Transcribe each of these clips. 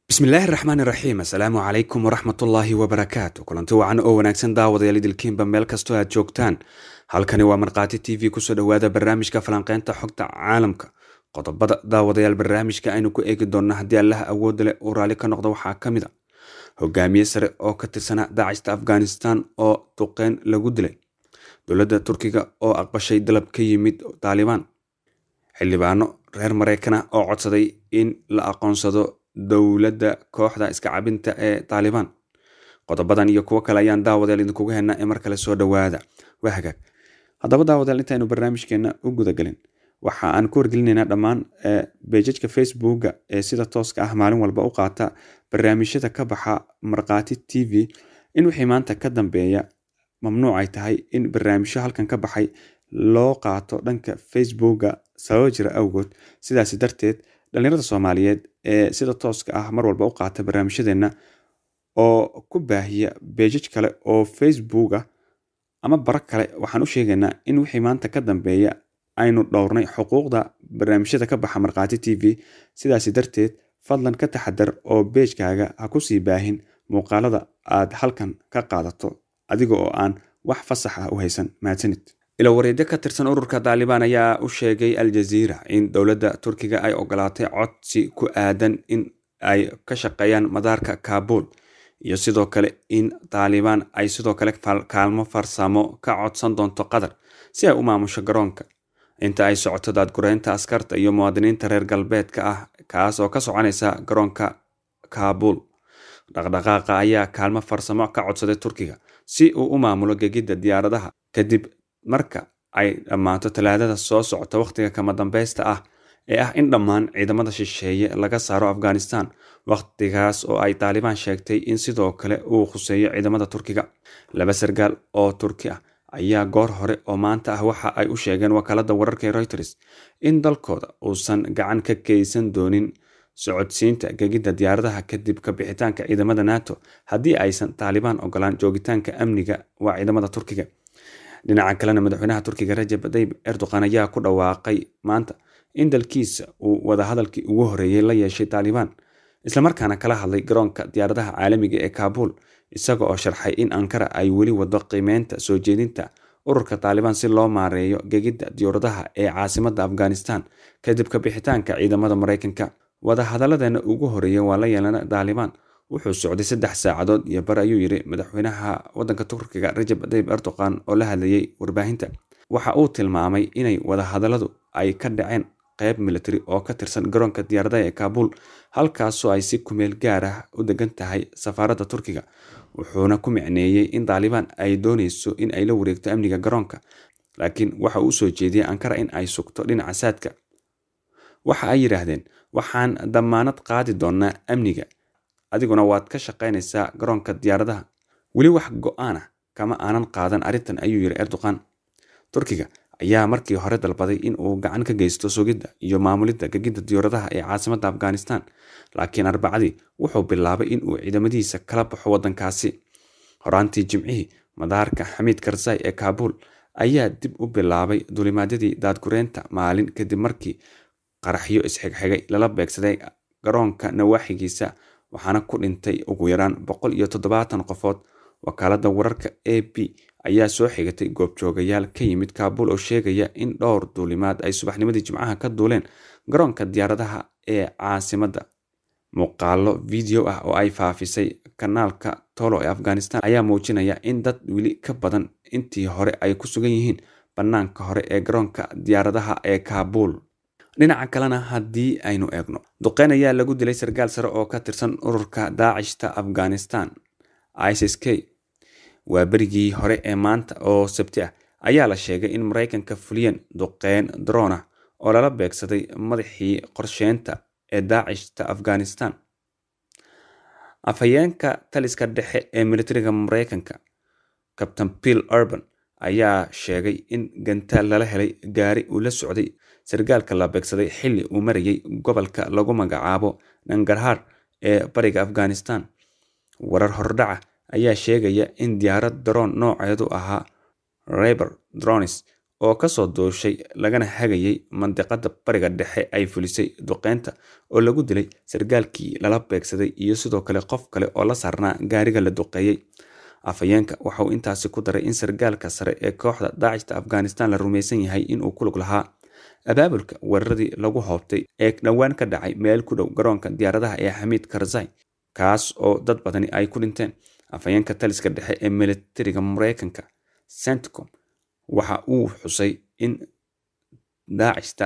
bismillaahi raxmaan iraxiim assalaamu calaykum waraxmatullaahi wabarakaatu kulanti wacan oo wanaagsan daawadayaal idilkiinba meel kastoo aad joogtaan halkani waa markhaati t v kusoo dhowaada barnaamijka falanqeynta xogta caalamka qodobada daawadayaal barnaamijka aynu ku eegi doonna haddii allaha awoodda leh uu raalli ka noqdo waxaa ka mid a hogaamiye sare oo ka tirsanaa daacista afghanistan oo duqeyn lagu dilay dowladda turkiga oo aqbashay dalab ka yimid taalibaan xildhibaano reer maraykana oo codsaday in la aqoonsado dowladda kooxda iska cabinta ee taalibaan qodobadan iyo kuwo kale ayaan daawadayaal idinkugu hennaa ee mar kale soo dhowaada waa hagaag haddaba daawadayaal intaynu barnaamijkeena u gudagelin waxa aan ku wargelinaynaa dhammaan beejajka facebooka ee sida tooska ah maalin walba u qaata barnaamijyada ka baxa markhaati t v in wixii maanta ka dambeeya mamnuuc ay tahay in barnaamijyo halkan ka baxay loo qaato dhanka facebooka sababa jira awgood sidaasi darteed dhalinyarada soomaaliyeed ee sida tooska ah mar walba u qaata barnaamijyadeenna oo ku baahiya beejaj kale oo facebook ah ama bara kale waxaan u sheegaynaa in wixii maanta ka dambeeya aynu dhowrnay xuquuqda barnaamijyada ka baxa markhaati t v sidaasi darteed fadlan ka taxadar oo beejkaaga ha ku sii baahin muuqaalada aad halkan ka qaadato adiga oo aan wax fasax ah u haysan mahadsanid ilowareedyo ka tirsan ururka taalibaan ayaa u sheegay al jaziira in dowladda turkiga ay ogolaatay codsi ku aadan in ay ka shaqeeyaan madaarka kaabul iyo sidoo kale in taalibaan ay sidoo kale kaalmo farsamo ka codsan doonto qatar si ay u maamusho garoonka inta ay socoto daadgureynta askarta iyo muwaadiniinta reer galbeedka ah kaas oo ka soconaysa garoonka kaabul dhaqdhaqaaqa ayaa kaalmo farsamo ka codsaday turkiga si uu u maamulo gegidda diyaaradaha kadib marka ay dhammaato talaadada soo socota wakhtiga kama dambeysta ah ee ah in dhammaan ciidamada shisheeye laga saaro afghanistan wakhtigaas oo ay taalibaan sheegtay in sidoo kale uu khuseeyo ciidamada turkiga laba sargaal oo turki ah ayaa goor hore oo maanta ah waxa ay u sheegeen wakaalada wararka ee reuters in dalkooda uusan gacan ka geysan doonin socodsiinta gegidda diyaaradaha kadib ka bixitaanka ciidamada nato haddii aysan taalibaan ogolaan joogitaanka amniga waa ciidamada turkiga dhinaca kalena madaxweynaha turkiga rajab tayyib erdogan ayaa ku dhawaaqay maanta in dalkiisa uu wadahadalkii ugu horeeyey la yeeshay taalibaan islamarkaana kala hadlay garoonka diyaaradaha caalamiga ee kaabul isaga oo sharxay in ankara ay weli wado qiimeynta soo jeedinta ururka taalibaan si loo maareeyo gegidda diyaaradaha ee caasimadda afghanistan kadib ka bixitaanka ciidamada maraykanka wadahadalladeena ugu horeeya waa la yeelana taalibaan wuxuu socday saddex saacadood iyo bar ayuu yiri madaxweynaha waddanka turkiga rajab tayyib erdogan oo la hadlayay warbaahinta waxa uu tilmaamay inay wadahadalladu ay ka dhaceen qeyb military oo ka tirsan garoonka diyaaradaha ee kaabul halkaasoo ay si kumeel gaar ah u degan tahay safaaradda turkiga wuxuuna ku micneeyey in taalibaan ay dooneyso in ay la wareegto amniga garoonka laakiin waxa uu soo jeediyey ankara in ay sugto dhinaca saadka waxa ay yidhaahdeen waxaan dammaanad qaadi doonaa amniga adiguna waad ka shaqaynaysaa garoonka diyaaradaha weli wax go-aan ah kama aanan qaadan arrintan ayuu yiri erdogan turkiga ayaa markii hore dalbaday in uu gacan ka geysto sugidda iyo maamulidda gegidda diyaaradaha ee caasimadda afghanistan laakiin arbacadii wuxuu bilaabay in uu ciidamadiisa kala baxo waddankaasi horaantii jimcihii madaarka xamiid karzai ee kaabul ayaa dib u bilaabay dulimaadyadii daadgureynta maalin kadib markii qaraxyo isxigxigay lala beegsaday garoonka nawaaxigiisa waxaana ku dhintay ugu yaraan boqol iyo toddobaatan qofood wakaaladda wararka a b ayaa soo xigatay goobjoogayaal ka yimid kaabul oo sheegaya in dhowr duulimaad ay subaxnimadii jimcaha ka duuleen garoonka diyaaradaha ee caasimadda muuqaalo video ah oo ay faafisay kanaalka tolo ee afghanistan ayaa muujinaya in dad weli ka badan intii hore ay ku sugan yihiin bannaanka hore ee garoonka diyaaradaha ee kaabul dhinaca kalena haddii aynu eegno duqeyn ayaa lagu dilay sarkaal sare oo ka tirsan ururka daacishta afghanistan isis k waa berigii hore ee maanta oo sabti ah ayaa la sheegay in maraykanka fuliyeen duqeyn drona oo lala beegsaday madaxii qorsheynta ee daacishta afghanistan afhayeenka taliska dhexe ee militariga maraykanka captain bill urban ayaa sheegay in gantaal lala helay gaari uu la socday sargaalka la beegsaday xilli uu marayay gobolka lagu magacaabo nangarhar ee bariga afghanistan warar hordhaca ayaa sheegaya in diyaarad daroon nooceedu ahaa reber dronis oo kasoo dooshay lagana hagayay mandiqada bariga dhexe ay fulisay duqeynta oo lagu dilay sargaalkii lala beegsaday iyo sidoo kale qof kale oo la saarnaa gaariga la duqeeyey afhayeenka waxa uu intaasi ku daray in sargaalka sare ee kooxda daacishta afghanistan la rumaysan yahay inuu ku lug lahaa abaabulka weeraradii lagu hoobtay ee dhowaan ka dhacay meel ku dhow garoonka diyaaradaha ee xamiid karzai kaas oo dad badani ay ku dhinteen afhayeenka taliska dhexe ee militariga mareykanka centcom waxa uu xusay in daacishta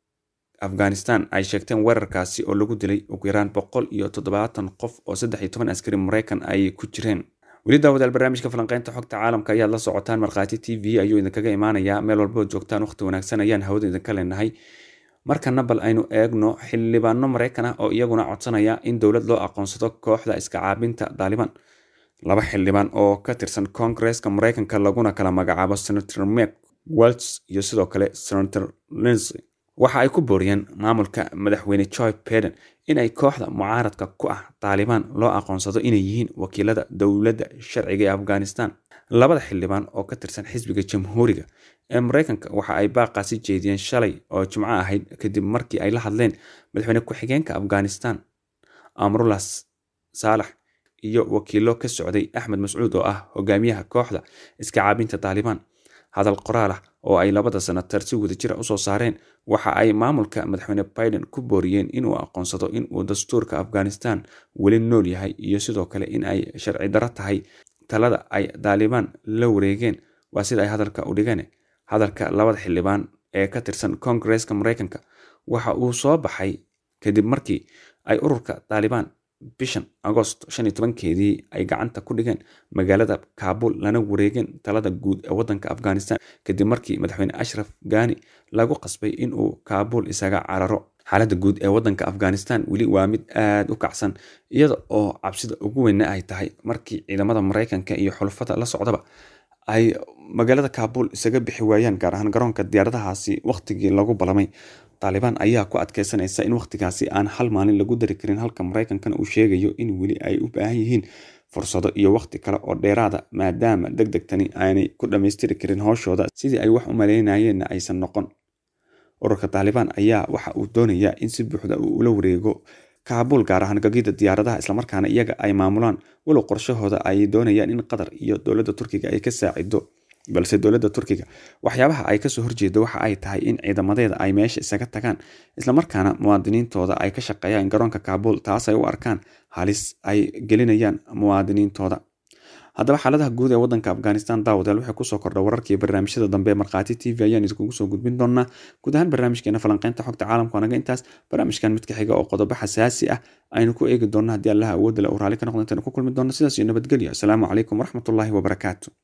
afghanistan ay sheegteen weerarkaasi oo lagu dilay ugu yaraan boqol iyo toddobaatan qof oo saddex iyo toban askari mareykan ay ku jireen weli daawadaal barnaamijka falanqeynta xogta caalamka ayaad la socotaan markhaati t v ayuu idinkaga imaanayaa meel walbood joogtaan waqti wanaagsan ayaan hawada idinka leenahay markana bal aynu eegno xildhibaano mareykan ah oo iyaguna codsanaya in dowlad loo aqoonsado kooxda iska caabinta daaliban laba xildhibaan oo ka tirsan koongareeska mareykanka laguna kala magacaabo senator mek welts iyo sidoo kale senator linsey waxa ay ku booriyeen maamulka madaxweyne joy beden in ay kooxda mucaaradka ku ah taalibaan loo aqoonsado inay yihiin wakiilada dowladda sharciga ee afghanistan labada xildhibaan oo ka tirsan xisbiga jamhuuriga ee mareykanka waxa ay baaqaasi jeediyeen shalay oo jimco ahayd kadib markii ay la hadleen madaxweyne ku-xigeenka afghanistan amrullah saalax iyo wakiilo ka socday axmed mascuud oo ah hogaamiyaha kooxda iska caabinta taalibaan hadal qoraal ah oo ay labada senatar si wadajira usoo saareen waxa ay maamulka madaxweyne biden ku booriyeen inuu aqoonsado inuu dastuurka afghanistan weli nool yahay iyo sidoo kale in ay sharci daro tahay talada ay taalibaan la wareegeen waa sida ay hadalka u dhigeen hadalka labada xildhibaan ee ka tirsan koongareeska mareykanka waxa uu soo baxay kadib markii ay ururka taalibaan bishan agost shan iyo tobankeedii ay gacanta ku dhigeen magaalada kaabul lana wareegeen talada guud ee wadanka afghanistan kadib markii madaxweyne ashraf gani lagu qasbay inuu kaabul isaga cararo xaaladda guud ee wadanka afghanistan weli waa mid aada u kacsan iyada oo cabsida ugu weyna ay tahay markii ciidamada mareykanka iyo xulufada la socdaba ay magaalada kaabul isaga bixi waayaan gaar ahaan garoonka diyaaradahaasi wakhtigii lagu balamay taalibaan ayaa ku adkeysanaysa in wakhtigaasi aan hal maalin lagu dari karin halka mareykankana uu sheegayo in weli ay u baahan yihiin fursado iyo wakhti kale oo dheeraada maadaama deg degtani aanay ku dhammaystiri karin howshooda sidii ay wax u maleynayeenna aysan noqon ururka taalibaan ayaa waxa uu doonayaa in si buuxda uu ula wareego kaabul gaar ahaan gagida diyaaradaha islamarkaana iyaga ay maamulaan walow qorshahooda ay doonayaan in qatar iyo dowladda turkiga ay ka saacido balse dowladda turkiga waxyaabaha ay kasoo horjeedo waxa ay tahay in ciidamadeeda ay meesha isaga tagaan islamarkaana muwaadiniintooda ay ka shaqeeyaan garoonka kaabul taas ay u arkaan halis ay gelinayaan muwaadiniintooda haddaba xaaladaha guud ee wadanka afghanistan daawadaal waxay kusoo kordha wararkii barnaamijyada dambe markhaati t v ayaan idinkugu soo gudbin doonaa guud ahaan barnaamijkeena falanqeynta xogta caalamka anaga intaas barnaamijkan mid ka xiga oo qodobo xasaasi ah aynu ku eegi doonno haddii allaha awoodda le uu raalli ka noqdo intaynu ku kulmi doonno sidaas iyo nabadgelyo asalaamu calaykum waraxmatullaahi wabarakaatu